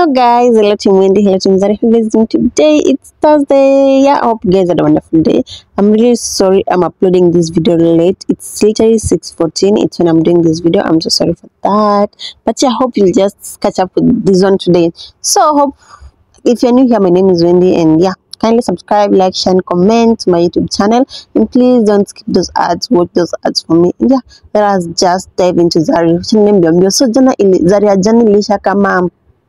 Hello guys, hello Team Wendy, hello Team Zari. How you guys doing today? It's Thursday. Yeah, I hope you guys had a wonderful day. I'm really sorry I'm uploading this video late. It's literally 6:14. It's when I'm doing this video. I'm so sorry for that. But yeah, I hope you'll just catch up with this one today. So hope if you're new here, my name is Wendy, and yeah, kindly subscribe, like, share, and comment to my YouTube channel. And please don't skip those ads. Watch those ads for me. And yeah, let us just dive into Zari. Wacha niambie mbio. So jana ili, Zari ya jana ilisha kama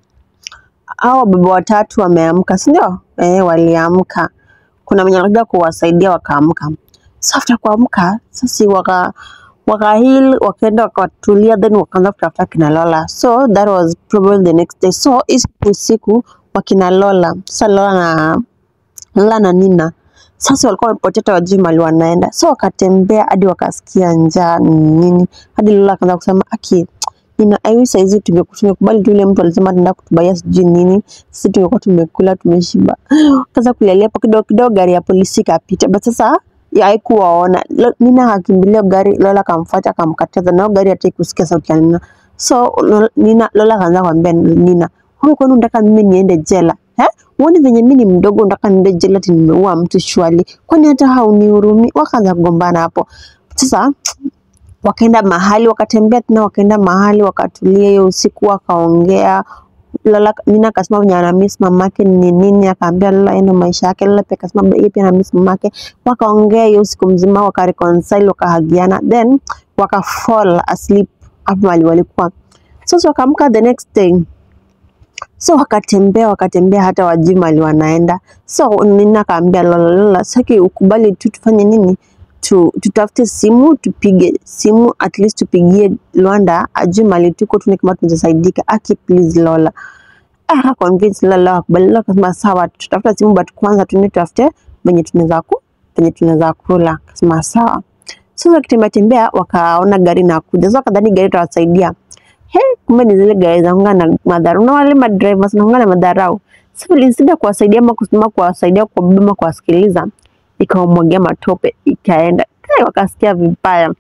hao baba watatu wameamka, si ndio? Eh, waliamka. Kuna mwenye alikuja kuwasaidia wakaamka. So after kuamka, sasa waka waka heal wakaenda wakatulia, then wakaanza kutafuta kina Lola. So that was probably the next day. So hizi usiku wakina Lola, sasa Lola na Lola na Nina sasa walikuwa wamepoteta wajui mali wanaenda, so wakatembea hadi wakasikia njaa ni nini, hadi Lola akaanza kusema aki Nina aiwi saizi tungeku- tumekubali tu ile mtu alisema ataenda kutubaia sijui nini, sisi tungekuwa tumekula tumeshiba. Kaza kulialia hapo kidogo kidogo, gari ya polisi ikapita, but sasa ya haikuwaona. Lo- Nina akimbilia gari, Lola akamfuata akamkataza, nao gari hataki kusikia sauti ya Nina. So Lo- Nina, Lola akaanza kumwambia Nina, wewe kwani unataka mimi niende jela eh? Uone venye mimi ni mdogo, unataka niende jela ati nimeua mtu shwali? Kwani hata haunihurumi? Wakaanza kugombana hapo sasa wakaenda mahali wakatembea tena wakaenda mahali wakatulia hiyo usiku wakaongea Lola Nina akasema venye ana miss mamake ni nini, akaambia Lola endo maisha yake. Lola pia akasema yeye pia ana miss mamake. Wakaongea hiyo usiku mzima, wakareconcile, wakahagiana, then wakafall asleep hapo mahali walikuwa. Sasa wakaamka the next day, so wakatembea wakatembea, hata wajui mahali wanaenda. So Nina akaambia Lola, Lola, saki ukubali tu tufanye nini tu, tutafute simu tupige simu at least tupigie Lwanda ajue mali tuko tuone kama tunasaidika. Aki please Lola ah, convince Lola akubali. Lola akasema sawa, tutafuta simu but kwanza tuende tutafute venye tunaweza ku venye tunaweza kula. Akasema sawa. Sasa wakitembea tembea wakaona gari na kuja, so wakadhani gari itawasaidia. He, kumbe ni zile gari za kunga na madharau, na wale madrivers na na madharau. Sasa ilisida kuwasaidia ama kusema kuwasaidia kuwabeba ama kuwasikiliza ikawamwagia matope ikaenda Kai, wakasikia vibaya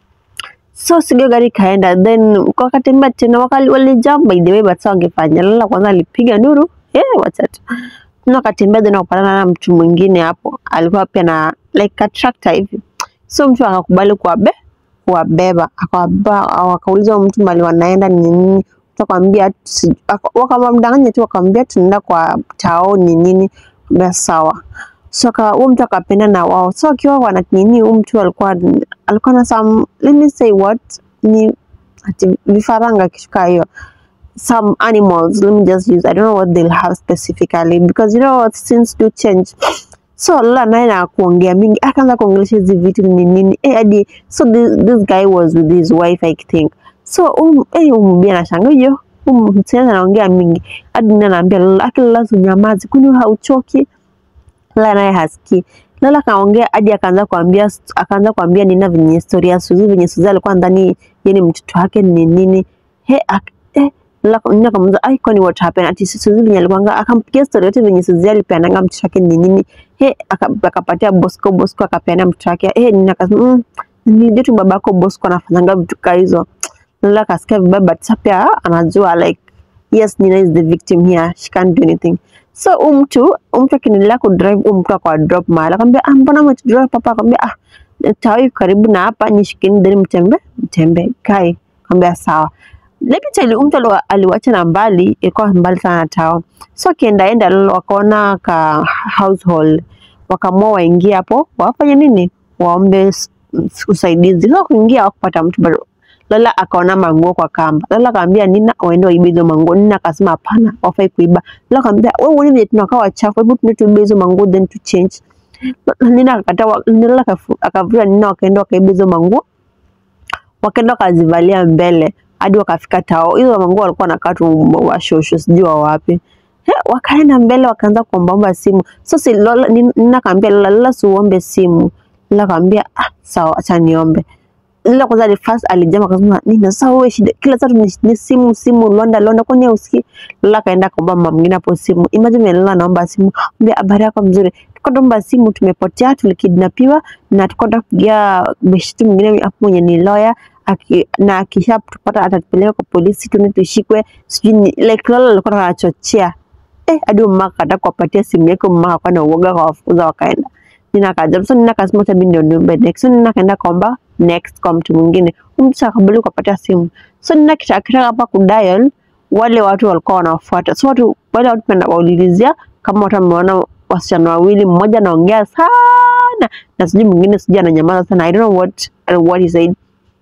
so sigio gari ikaenda then wakatembea tena wakali walijump by the way but sasa wangefanya Lola kwanza alipiga nduru eh wacha tu tena wakatembea then wakapatana na mtu mwingine hapo alikuwa pia na like a tractor hivi so mtu akakubali kuwabe kuwabeba akawabeba wakauliza huyo mtu mali wanaenda ni nini mtu akamwambia si- aka- wakamdanganya tu wakamwambia tunaenda kwa tao ni nini Akamwambia sawa so aka- huyo mtu akapenda na wao so akiwa wana nini huyu mtu alikuwa alikuwa na some let me say what ni ati vifaranga kishuka hiyo some animals let me just use i don't know what they'll have specifically because you know what things do change so Lola naye na kuongea mingi akaanza kuongelesha hizi vitu ni nini eh hadi so this, this guy was with his wife I think so um, eh umbi anashanga hiyo msichana anaongea mingi hadi nina anaambia Lola aki Lola unyamazi kwani hauchoki Lola naye hasikii. Lola akaongea hadi akaanza kuambia akaanza kuambia Nina venye historia ya Suzy venye Suzy alikuwa ndani yeye ni mtoto wake ni nini. He ak, eh, Lola Nina akamuuliza ai kwani what happened ati Suzy venye alikuwa akampigia story yote venye Suzy alipeananga mtoto wake ni nini. He aka- akapatia Bosco Bosco akapeana mtoto wake. Eh Nina akasema mm, nilijua tu babako Bosco anafanyanga vitu kama hizo. Lola akasikia vibaya but sasa pia anajua like yes Nina is the victim here she can't do anything so huyu mtu huyu mtu akiniendelea kudrive huyu mtu akwa drop mahali akamwambia ah mbona umetudrive papa akamwambia ah tawi karibu na hapa nishikeni then mtembe mtembe kai akamwambia sawa let me tell you huyu mtu aliwa- aliwacha na mbali ilikuwa mbali sana na tao so akienda enda Lola wakaona ka household wakaamua waingie hapo wafanye nini waombe s- s- usaidizi so kuingia wakupata mtu bado Lola akaona manguo kwa kamba. Lola akamwambia Nina waende waibe hizo manguo. Nina akasema hapana, wafai kuiba. Lola akamwambia wewe uone vile tunakaa wachafu, hebu tuende tuibe hizo manguo then tu change. Nina akakataa, wa- Lola akafu- akavuta Nina wakaenda wakaiba hizo manguo, wakaenda wakazivalia mbele hadi wakafika tao. Hizo manguo walikuwa wanakaa tu washosho, sijui wa wapi. He, wakaenda mbele wakaanza kuombaomba simu. So si Lola, Nina Nina akamwambia Lola, Lola si uombe simu. Lola akamwambia ah, sawa, acha niombe. Lola kwanza ali first alijama akasema nini sasa wewe shida kila saa ni, ni simu simu Londa Londa kwani hausikii? Lola akaenda akaomba mama mwingine hapo simu. Imagine vile Lola anaomba simu. Mbia habari yako mzuri. Tuko tuomba simu tumepotea tulikidnapiwa na tuko tunataka kupigia beshtu mwingine hapo mwenye ni lawyer aki, na akishapata atatupeleka kwa polisi tuende tushikwe sijui ni- like Lola alikuwa anachochea eh, hadi mama akataka kuwapatia simu yake, mama akawa na uoga akawafukuza wakaenda. Nina akaja so Nina akasema acha mimi ndio niombe next, so Nina akaenda kaomba next kwa mtu mwingine, Huyu mtu akabali kuwapatia simu, so Nina kita- akitaka hapa kudial wale watu walikuwa wanafuata, so watu wale watu penda waulizia kama watu wameona wasichana wawili, mmoja anaongea sana na sijui mwingine sijui ananyamaza sana, I don't know what what he said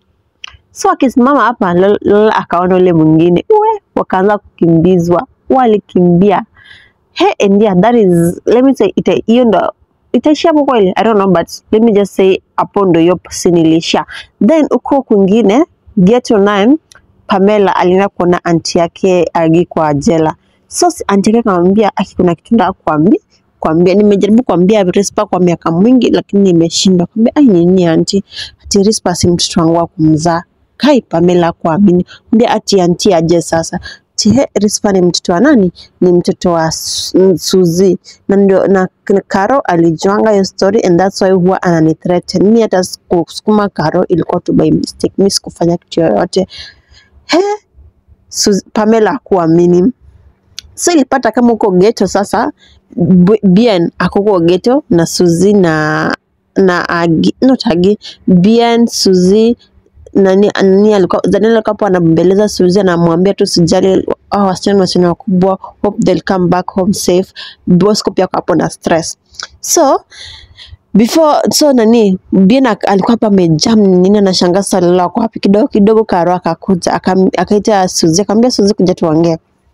so akisimama hapa Lola Lola akaona ule mwingine uwe wakaanza kukimbizwa walikimbia he and yeah, that is let me say ita hiyo ndo itaishia hapo kweli i don't know but let me just say hapo ndo hiyo scene iliishia then uko kwingine ghetto nine Pamela alienda kuona anti yake Agi kwa jela so si- anti yake akamwambia aki kuna kitu nataka kuambia kuambia nimejaribu kuambia Rispa kwa miaka mwingi lakini nimeshindwa kuambia ai nini anti ati Rispa si mtoto wangu wa kumzaa kai Pamela kuamini mbia ati anti aje sasa Tihe Rispa ni mtoto wa nani? Ni mtoto wa Su- Suzi na ndio na k- Karo alijuanga hiyo story and that's why huwa ananithreaten mi. Hata sikusukuma Karo, ilikuwa tu by mistake, mi sikufanya kitu yoyote. He, Suzi, Pamela hakuamini so ilipata kama uko geto sasa B- Bien akuko geto na Suzi na na Agi, not Agi, Bien Suzi nani nani alikuwa Daniel alikuwa hapo anambembeleza Suzi anamwambia tu sijali hao wasichana ni wasichana wakubwa hope they'll come back home safe Bosco pia ako hapo na stress so before so nani Bien ak- alikuwa hapa amejam nini anashangaa Salala wako wapi kidogo kidogo Karo akakuja akam- akaita Suzi akamwambia Suzi kuja tuongee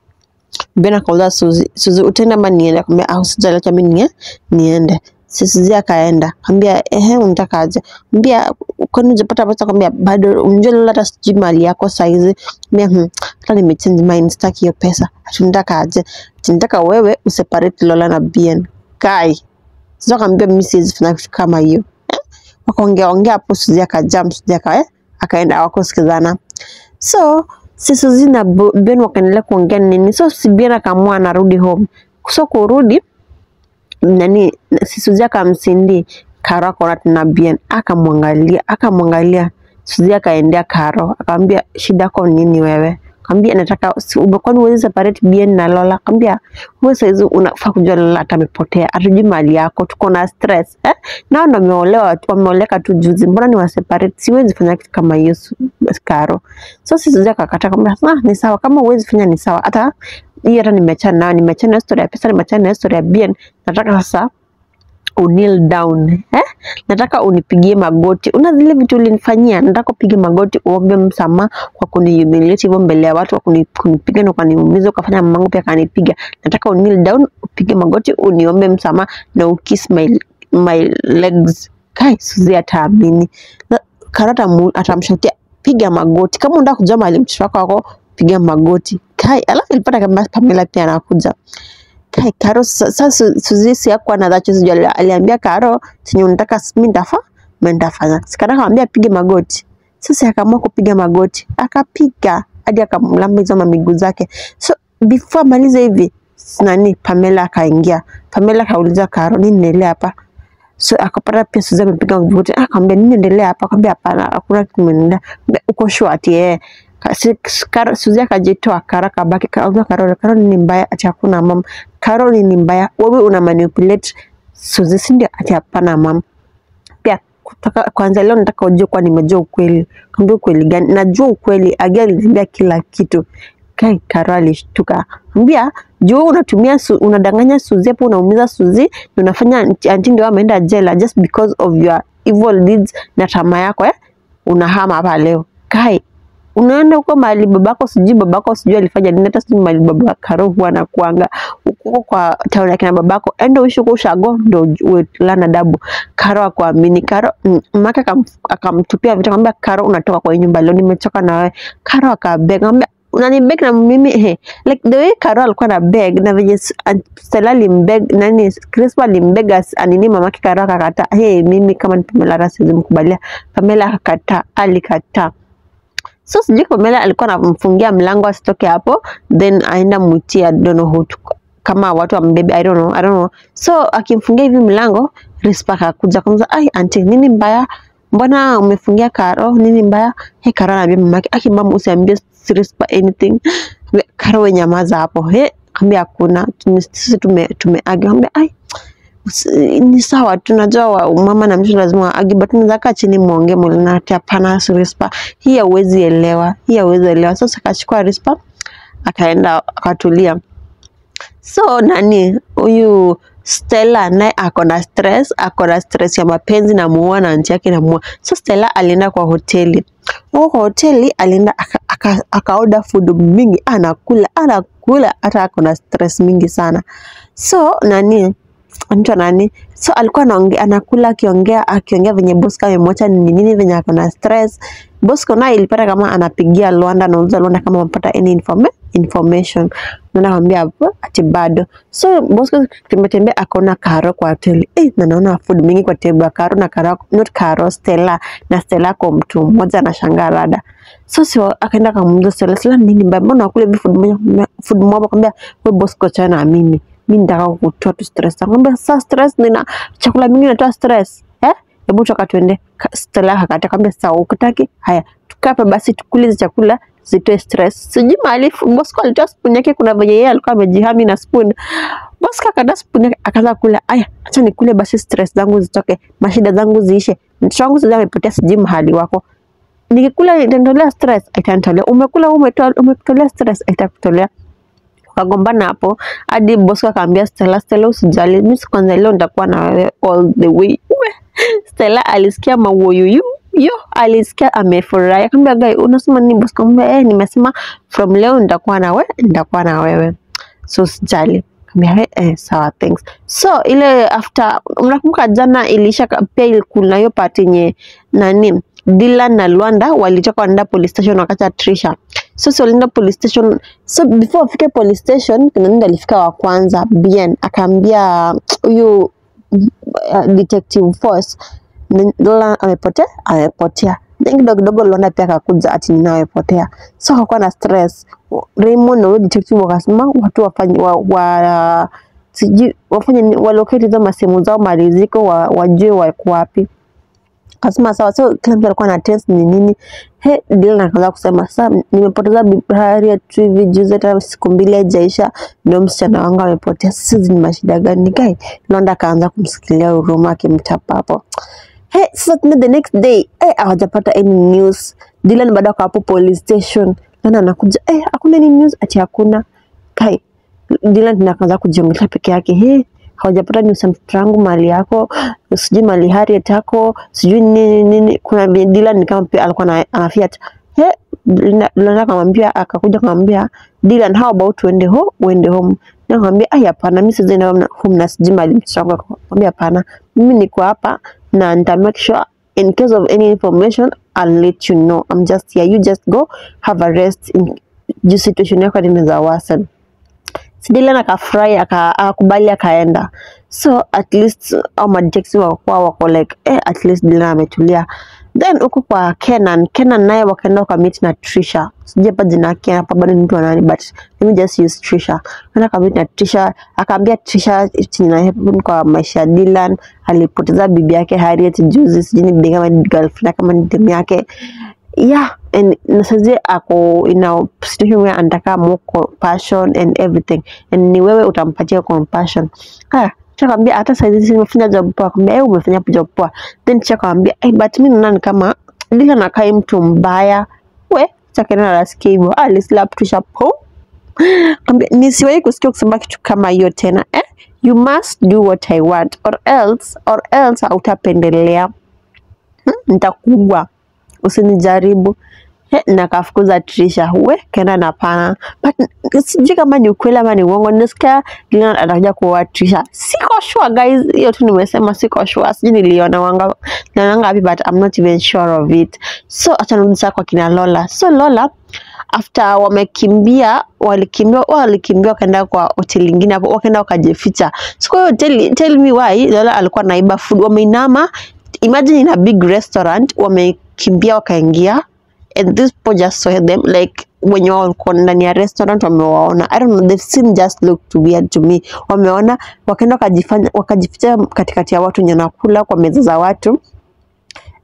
Ben akauliza Suzi, Suzi utaenda ama niende? Akamwambia ah, usijali acha mimi nie, niende. Si Suzi akaenda. Akamwambia ehe, unataka aje? Akamwambia kwani hujapata pesa? Akamwambia bado, unajua Lola hata sijui mali yako saizi. Akamwambia hmm, hata nimechange mind, sitaki hiyo pesa. Ati unataka aje? Ati nataka wewe useparate Lola na Bien. Kai. Sasa akamwambia mimi siwezi fanya kitu kama hiyo. Eh? Wakaongea ongea hapo, Suzi akajam, Suzi aka eh, akaenda hawakusikizana. So si Suzy na Bo- Ben wakaendelea kuongea nini, so si Ben akaamua anarudi home. So kurudi nani, si Suzy akamsindi Karo akaona tena Ben akamwangalia akamwangalia Suzy akaendea Karo akamwambia shida yako nini wewe? Akamwambia nataka si- kwani huwezi separate Ben na Lola? Akamwambia wewe saizi unafaa kujua Lola hata amepotea, hatujui mali yako, tuko na stress eh? Nao ndo wameolewa tu- wameoleka tu juzi, mbona ni waseparate? Siwezi fanya kitu kama hiyo Su- Karo. So sisi Suzy akakataa kwamba ah, ni sawa kama huwezi fanya ni sawa, hata hii hata nimeachana nayo, nimeachana na story ya pesa, nimeachana na story ya Bien, nataka sasa unil down eh? Nataka unipigie magoti. Una zile vitu ulinifanyia, nataka upige magoti uombe msamaha kwa kunihumiliate hivyo mbele ya watu, kwa kuni- kunipiga na ukaniumiza, ukafanya mamangu pia akanipiga. Nataka unil down, upige magoti, uniombe msamaha na ukiss my, my legs. Kai Suzy ataamini Na Karo atamu- atamshutia piga magoti. Kama unataka kujua mahali mtoto wako wako, piga magoti. Kai, alafu ilipata kama Pamela pia anakuja Kai, Karo sasa Su- Suzy si hakuwa na dhacho sijui ali- aliambia Karo chenye unataka mimi nitafa mimi nitafanya. Sikara akamwambia apige magoti. Sasa akaamua kupiga magoti. Akapiga hadi akamlamba hizo miguu zake. So before amalize hivi s- nani Pamela akaingia. Pamela akauliza Karo nini inaendelea hapa? So akapata pia Suzy amepiga magoti. Ah, Akamwambia nini inaendelea hapa? Akamwambia hapana, hakuna kitu inaendelea. Akamwambia, Uko sure ati yeye Ka- si- s- Karo- Suzy akajitoa Karo akabaki kauliza Karo, Karo ni mbaya ati hakuna mama. Karo ni mbaya, wewe una manipulate Suzy si ndio? Ati hapana mama. Pia kutoka kwanza leo nataka ujue kuwa nimejua ukweli. Kaambia ukweli gani? Najua ukweli. Agi aliniambia kila kitu. Kai Karo alishtuka. Ambia juu unatumia su, unadanganya Suzy hapo unaumiza Suzy na unafanya anti anti ndio ameenda jela just because of your evil deeds na tamaa yako eh? Unahama hapa leo. Kai unaenda huko mahali babako sijui babako sijui alifanya nini, hata sijui mahali baba Karo huwa anakuanga huko kwa town yake na babako, enda uishi huko ushago ndo uju- uwe lana dabu. Karo akuamini Karo mm, mamake akam- akamtupia vitu, akamwambia Karo, unatoka kwa hii nyumba leo, nimechoka na wewe. Karo akabeg, akamwambia unanibeg na mimi he. Like the way Karo alikuwa na beg na venye s- an- Stella alimbeg nani Crispa alimbeg as- anini mamake Karo akakataa. Hey, mimi kama ni Pamela hata siwezi mkubalia. Pamela akakataa, alikataa. So sijui Pamela alikuwa anamfungia mlango asitoke hapo, then aenda mwitia I don't know who to, kama watu wambebe I don't know, I don't know. So akimfungia hivi mlango, Rispa akakuja akamza, ai auntie, nini mbaya? mbona umefungia Karo nini mbaya he Karo anaambia mamake aki mama usiambie Rispa anything Karo we nyamaza hapo he ambia hakuna tume- sisi tume tumeagi ambia ai usi- ni sawa tunajua wa- mama na mtoto lazima waagi but unaweza kaa chini muongee mulina ati hapana Rispa hii hauwezi elewa hii hauwezi elewa sasa akachukua Rispa akaenda akatulia so nani huyu Stella naye ako na stress, ako na stress ya mapenzi na muoa na anti yake namuoa. So Stella alienda kwa hoteli. Huko kwa hoteli alienda aka, aka, akaoda food mingi, anakula anakula, hata ako na stress mingi sana. So nani anaitwa nani? So alikuwa anaongea anakula akiongea akiongea venye Bosco amemwacha ni nini venye ako na stress. Bosco naye ilipata kama anapigia Luanda anauliza Luanda kama amepata any informa information. Luanda akamwambia hapo ati bado. So Bosco kimetembea akaona Karo kwa hoteli. Eh, na naona food mingi kwa table ya Karo na Karo not Karo Stella na Stella kwa mtu mmoja anashangaa rada. So si akaenda akamuuliza Stella, Stella nini mbaya? Mbona unakula hivi food moja food moja? Akamwambia wewe Bosco chana na mimi mi nitaka kutoa tu stress. Akamwambia sasa stress nina chakula mingi natoa stress eh, hebu toka tuende. Ka- Stella akakata akamwambia sawa, ukitaki haya tukaa hapa basi tukule hizi chakula zitoe stress. Sijui mahali fu- Bosco alitoa spoon yake, kuna venye yeye alikuwa amejihami na spoon. Bosco akatoa spoon yake akaanza kula. Aya, acha nikule basi stress zangu zitoke, mashida zangu ziishe. Mtoto wangu sasa amepotea, sijui mahali wako nikikula itanitolea stress, itanitolea. Umekula umetoa umetolea stress, itakutolea wakagombana hapo hadi Bosco akaambia Stella, Stella usijali, mimi kwanza leo nitakuwa na wewe all the way. We, Stella alisikia mauoyuyu yo, alisikia amefurahi, akamwambia guy, unasema nini Bosco? Akamwambia eh, nimesema from leo nitakuwa na wewe, nitakuwa na wewe, so usijali. Akamwambia eh, eh, sawa thanks. So ile after, mnakumbuka jana ilisha ka- pia ili- kuna hiyo part yenye nani Dylan na Luanda walitoka wanaenda police station wakati Trisha. So si walienda police station. So before wafike police station, kuna nini alifika wa kwanza Bien akaambia huyu uh, detective Force "Ni- Lola amepotea, amepotea. Then kidogo kidogo Luanda pia akakuja ati nina amepotea. So hakuwa na stress. Raymond na huyo detective wakasema watu wafanye wa, wa sijui wafanye ni- walocate hizo masimu zao maliziko wa, wajue wako wapi Akasema sawa, so kila mtu alikuwa na test ni nini. He, Dylan akaanza kusema sasa, nimepoteza Bi Harriet tu hivi juzi, hata siku mbili haijaisha, ndio msichana wangu amepotea. Sasa hizi ni mashida gani guy? Londa akaanza kumsikilia huruma akimchapa hapo. He, sasa tena the next day eh, hawajapata any news. Dylan bado ako hapo police station, Lana anakuja eh, hakuna any news, ati hakuna kai. Dylan tena akaanza kujiongelea peke yake he hawajapata news ya mtoto wangu mali yako sijui mali Harriet yako sijui nini nini. Kuna vile Dylan ni kama pia alikuwa ana- anafiat he Linda Linda akamwambia akakuja akamwambia Dylan, how about uende ho uende home? Na akamwambia ai, hapana, mimi siwezi enda home home na sijui mali mtoto wangu. Akamwambia hapana, mimi niko hapa na nita make sure in case of any information I'll let you know. I'm just here, you just go have a rest in juu situation yako inaweza worsen. Si Dylan akafurahi aka- akakubali akaenda. So at least au madetective wakuwa wako like eh, at least Dylan ametulia. Then huku kwa Kenan, Kenan naye wakaenda wakamit na Trisha. Sijui hapa jina yake hapa bado ni mtu wa nani but let me just use Trisha. Kaenda kamit na Trisha, akaambia Trisha chenye na happen kwa maisha ya Dylan, alipoteza bibi yake Harriet juzi, sijui ni bibi kama ni girlfriend kama ni demu yake yeah and na saizi ako in a situation where anataka more compassion and everything and ni wewe utampatia compassion ah chakwambia hata saizi nimefanya job poa kwambia eh umefanya job poa then chakwambia eh but mimi naona ni kama Dylan anakaa mtu mbaya we chakena nasikia hivyo alislap tusha po Kwambia, nisiwahi kusikia kusema kitu kama hiyo tena eh? you must do what I want or else or else hautapendelea hmm? nitakuwa usinijaribu He, na kafukuza Trisha we kenda na pana but sijui kama ni ukweli ama ni uongo. Nisikia Dylan atakuja kuoa Trisha, siko sure guys, hiyo tu nimesema, siko sure, sijui niliona wanga niliona wapi but I'm not even sure of it. So acha nirudi sasa kwa kina Lola. So Lola after wamekimbia walikimbia walikimbia wakaenda kwa hoteli ingine hapo wakaenda wakajificha. So kwa hiyo hoteli tell me why Lola alikuwa naiba food, wameinama imagine in a big restaurant wamekimbia wakaingia and these people just saw them like wenye walikuwa ndani ya restaurant wamewaona I don't know they've seen just look too weird to me wameona wakaenda wakajifanya wakajificha katikati ya watu wenye wanakula kwa meza za watu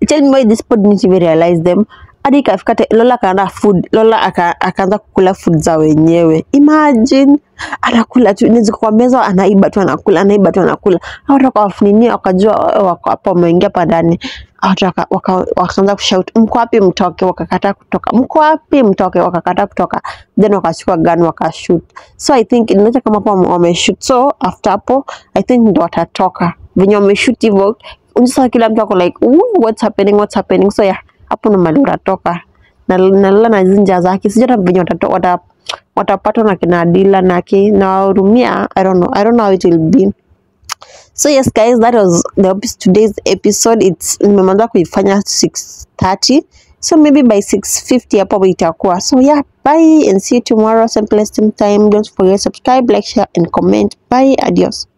tell me why this pod didn't even realize them hadi ikafika te- Lola akaanda food Lola aka- akaanza kukula food za wenyewe imagine anakula tu nizi kwa meza anaiba tu anakula anaiba tu anakula hao watu wakawafuninia wakajua "Oh, wako hapa wameingia hapa ndani Hao watu waka- waka- wakaanza kushout mko wapi mtoke wakakataa kutoka mko wapi mtoke wakakataa kutoka then wakachukua gun wakashoot so i think inaonyesha kama hapo wame- wameshoot so after hapo i think ndo watatoka venye wameshoot hivyo sasa kila mtu ako like "Ooh, what's happening what's happening so yeah hapo ndo mali utatoka na nalala na hizi njia zake sijui hata venye watato- wata- watapatwa na kina Dila na ki na wahurumia I don't know I don't know how it will be so yes guys that was the epi- today's episode it's nimeanza kuifanya 6:30 so maybe by 6:50 hapo itakuwa so yeah bye and see you tomorrow same place same time don't forget subscribe like share and comment bye adios